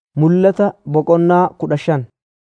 Mul'ata Boqonnaa kudha shan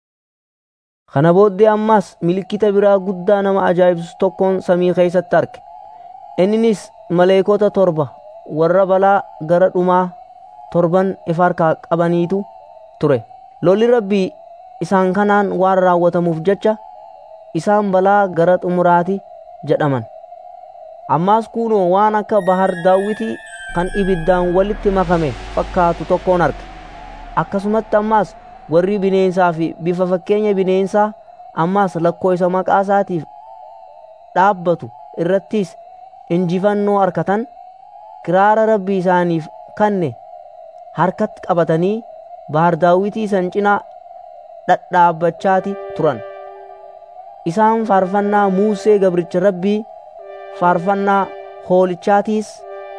Kana booddee ammas milikkita biraa guddaa nama ajaa'ibsiisu tokkon samii keessatti arge. Innis maleeykota torba warra balaa gara dhumaa torban ifa harkaa qabaniitu ture. Lolli Rabbii isaan kanaan waan raawwatamuuf jecha isaan balaa gara xumuraati jedhaman. Ammas kunoo waan akka bahar Daawitii kan ibiddaan walitti makame fakkaatu tokkon arge. Akkasumatti ammas warri bineensaa fi bifa fakkeenya bineensaa ammas lakkoofsa maqaa isaatiif dhaabbatu irrattis injifannoo argatan kiraara Rabbii isaaniif kanne harkatti qabatanii bahar Daawitii san cinaa dhadhaabachaati turan. Isaan faarfannaa Musee gabricha Rabbii faarfannaa hoolichaatiis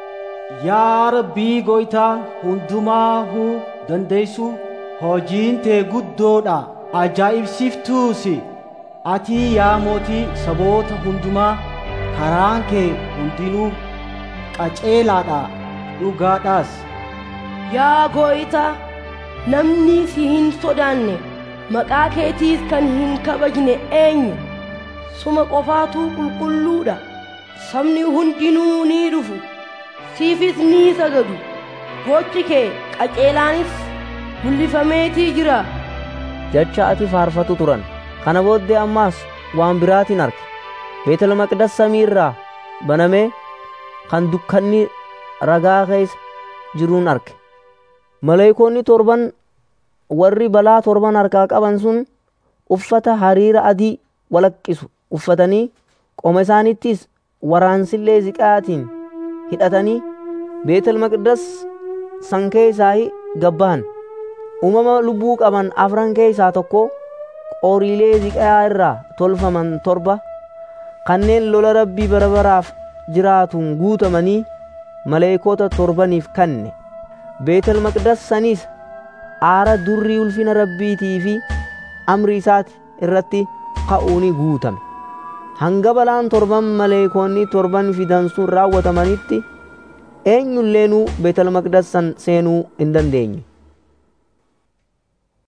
Yaa Rabbii Gooftaa hundumaahuu dandeessu hojiin tee guddoodha ajaa'ibsiiftuusi ati yaa mootii saboota hundumaa karaan kee hundinuu qaceelaadha dhugaadhaas Yaa Gooftaa namni si hin sodaanne maqaa keetiis kan hin kabajne eenyu suma qofaatu qulqulluudha sabni hundinuu ni dhufu siifis ni sagadu gochi kee qaceelaanis mul'ifameetii jira jecha ati faarfatu turan. Kana booddee ammas waan biraatiin arge. Beetel Maqdas samii irraa banamee kan dukkanni ragaa keessa jiruun arge. Maleeykonni torban warri balaa torban harkaa qaban sun uffata hariira adii walaqqisu uffatanii qoma isaanittis waraansillee ziqaatiin hidhatanii Beetel Maqdas san keessaa gabbahan. Uumama lubbuu qaban afran keessaa tokko qoriilee ziqaa irraa tolfaman torba kanneen lola rabbii bara baraaf jiraatuun guutamanii maleeykota torbaniif kanne. Beetel Maqdas sanis aara durrii ulfina rabbiitii fi amri isaati irratti ka'uuni guutame. Hanga balaan torban maleeykonni torban fidan sun raawwatamanitti eenyulleenuu Beetel Maqdas san seenuu hin dandeenye.